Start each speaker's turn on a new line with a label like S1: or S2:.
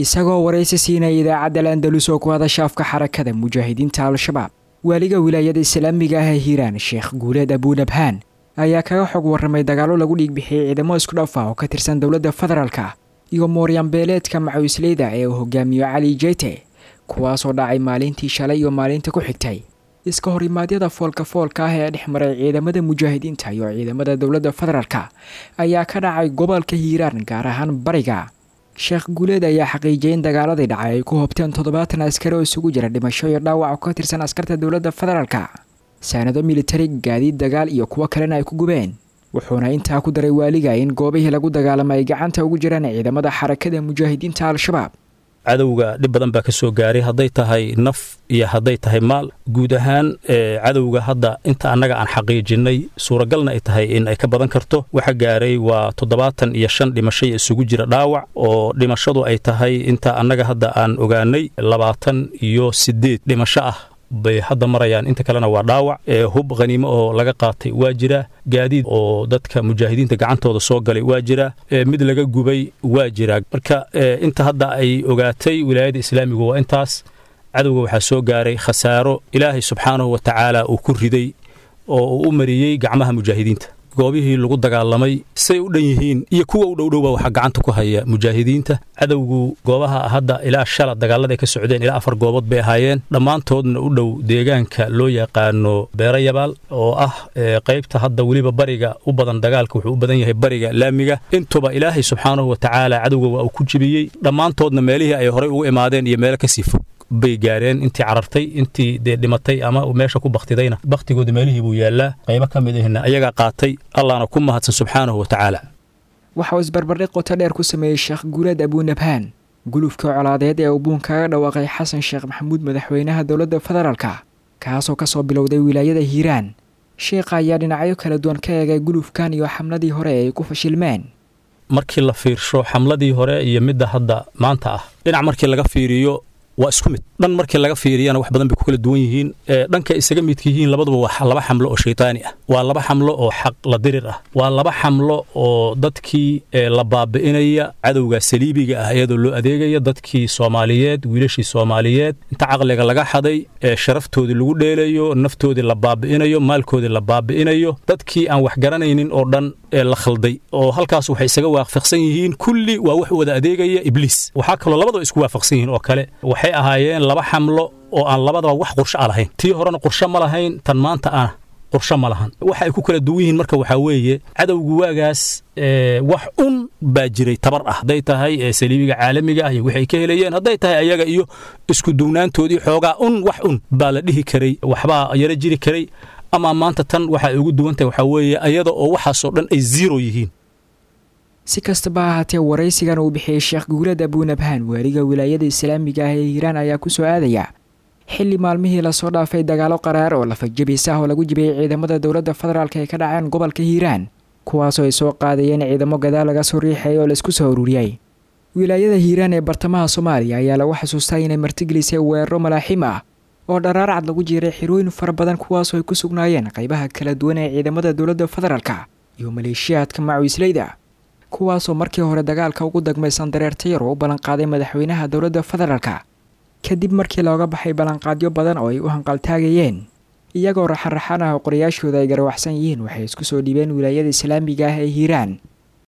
S1: isagoo waraysi siinaya idaacadda al-andalus oo ku hadasha afka xarakada mujaahidiinta al-shabaab waaliga wilaayada islaamiga ah ee hiiraan sheekh guuleed abuunabhaan ayaa kaga xog warramay dagaallo lagu dhiigbixiyey ciidamo isku dhaf ah oo ka tirsan dowladda federaalka iyo mooryanbeeleedka macawisleyda ee uu hogaamiyo cali jeyte kuwaasoo dhacay maalintii shalay iyo maalinta ku xigtay iska horimaadyada foolka foolka ah ee dhex maray ciidamada mujaahidiinta iyo ciidamada dowladda federaalka ayaa ka dhacay gobolka hiiraan gaar ahaan bariga sheekh guuleed ayaa xaqiijiyay in dagaaladii dhacay ay ku hobteen toddobaatan askari oo isugu jira dhimasho iyo dhaawac oo ka tirsan askarta dowladda federaalka saanado militari gaadiid dagaal iyo kuwo kalena ay ku gubeen wuxuuna intaa ku daray waaliga in goobihii lagu dagaalamay ay gacanta ugu jiraan ciidamada xarakada mujaahidiinta al-shabaab
S2: cadowga dhib badan baa ka soo gaaray hadday tahay naf iyo hadday tahay maal guud ahaan cadowga hadda inta annaga aan xaqiijinnay suuragalna ay tahay in ay ka badan karto waxa gaaray waa toddobaatan iyo shan dhimashay isugu jira dhaawac oo dhimashadu ay tahay inta annaga hadda aan ogaanay labaatan iyo siddeed dhimasho ah bay hadda marayaan inta kalena waa dhaawac hub khaniimo oo laga qaatay waa jira gaadiid oo dadka mujaahidiinta gacantooda soo galay waa jira mid laga gubay waa jira marka inta hadda ay ogaatay wilaayada islaamigu waa intaas cadowga waxaa soo gaaray khasaaro ilaahay subxaanahu wa tacaala uu ku riday oo uu u mariyey gacmaha mujaahidiinta goobihii lagu dagaalamay say u dhan yihiin iyo kuwa u dhowdhowba waxaa gacanta ku haya mujaahidiinta cadowgu goobaha hadda ilaa shala dagaalada ay ka socdeen ilaa afar goobood bay ahaayeen dhammaantoodna u dhow deegaanka loo yaqaano beero yabaal oo ah qaybta hadda weliba bariga u badan dagaalka wuxuu u badan yahay bariga laamiga intuba ilaahay subxaanahu wa tacaala cadowga waa uu ku jibiyey dhammaantoodna meelihii ay horay ugu imaadeen iyo meelo kasii fog bay gaareen intii carartay intii dee dhimatay ama meesha ku baktidayna baktigooda meelihii buu yaallaa qaybo ka mid ahna ayagaa qaatay allahna ku mahadsan subxaanahu wa tacaala
S1: waxa uu isbarbardhig qoto dheer ku sameeyey sheekh guuleed abuunabhaan gulufka colaadeed ee uu buun kaga dhawaaqay xasan sheekh maxamuud madaxweynaha dowladda federaalka kaasoo ka soo bilowday wilaayada hiiraan sheekha ayaa dhinacyo kala duwan ka eegay gulufkan iyo xamladii hore ee ay ku fashilmeen
S2: markii la fiirsho xamladii hore iyo midda hadda maanta ah dhinac markii laga fiiriyo waa isku mid dhan markii laga fiiriyana wax badan bay ku kala duwan yihiin dhanka isaga midka yihiin labaduba waa laba xamlo oo shaytaani ah waa laba xamlo oo xaq la dirir ah waa laba xamlo oo dadkii la baabi'inaya cadowga saliibiga ah iyadoo loo adeegaya dadkii soomaaliyeed wiilashii soomaaliyeed inta caqliga laga xaday sharaftoodii lagu dheelayo naftoodii la baabi'inayo maalkoodii la baabi'inayo dadkii aan wax garanaynin oo dhan la khalday oo halkaas waxay isaga waafaqsan yihiin kulli waa wax wada adeegaya ibliis waxaa kaloo labadaba isku waafaqsan yihiin oo kale waxay ahaayeen laba xamlo oo aan labadaba wax qorsho a lahayn tii horena qorsho ma lahayn tan maanta ah qorsho ma lahan waxa ay ku kala duwan yihiin marka waxaa weeye cadowgu waagaas wax un baa jiray tabar ah hadday tahay saliibiga caalamiga ah iyo waxay ka helayeen hadday tahay ayaga iyo isku duwnaantoodii xoogaa un wax un baa la dhihi karay waxbaa yaro jiri karay ama maanta tan waxa ay ugu duwan tahay waxaa weeye ayada oo waxaasoo dhan ay ziro yihiin
S1: si kastaba ha ahaatee waraysigan uu bixiyey sheekh guulad abuunabhaan waaliga wilaayada islaamiga ah ee hiiraan ayaa ku soo aadaya xilli maalmihii lasoo dhaafay dagaalo qaraar oo lafajabis ah oo lagu jibiyey ciidamada dowladda federaalk ay ka dhaceen gobolka hiiraan kuwaasoo ay soo qaadayeen ciidamo gadaal laga soo riixay oo laisku soo ururiyey wilaayada hiiraan ee bartamaha soomaaliya ayaa lagu xasuustaa inay martigelisay weeraro malaaxiim ah oo dharaarcad lagu jiiray xirooyin fara badan kuwaasoo ay ku sugnaayeen qaybaha kala duwan ee ciidamada dowladda federaalka iyo maleeshiyaadka macawisleyda kuwaasoo markii hore dagaalka ugu dagmaysan dareertayar oo u ballanqaaday madaxweynaha dowladda federaalka kadib markii looga baxay ballanqaadyo badan oo ay u hanqaltaagayeen iyagoo raxan raxan ah oo qorayaashooda ay garawaxsan yihiin waxay isku soo dhiibeen wilaayada islaamiga ah ee hiiraan